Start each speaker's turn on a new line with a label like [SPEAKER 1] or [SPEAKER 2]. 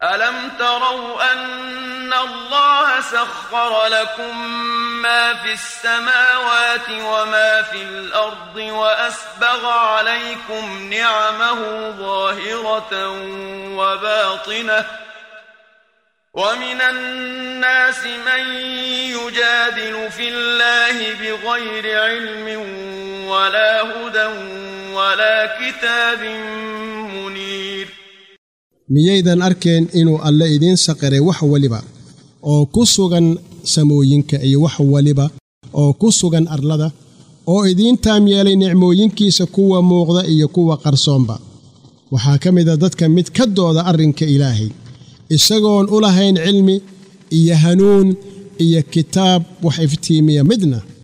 [SPEAKER 1] ألم تروا أن الله سخر لكم ما في السماوات وما في الأرض وأسبغ عليكم نعمه ظاهرة وباطنة ومن الناس من يجادل في الله بغير علم ولا هدى ولا كتاب منير
[SPEAKER 2] miyaydan arkeen inuu alle idiin saqiray wax weliba oo ku sugan samooyinka iyo wax weliba oo ku sugan arlada oo idiin taam yeelay nicmooyinkiisa kuwa muuqda iyo kuwa qarsoonba waxaa ka mida dadka mid ka dooda arrinka ilaahay isagoon u lahayn cilmi iyo hanuun iyo kitaab wax iftiimiya midna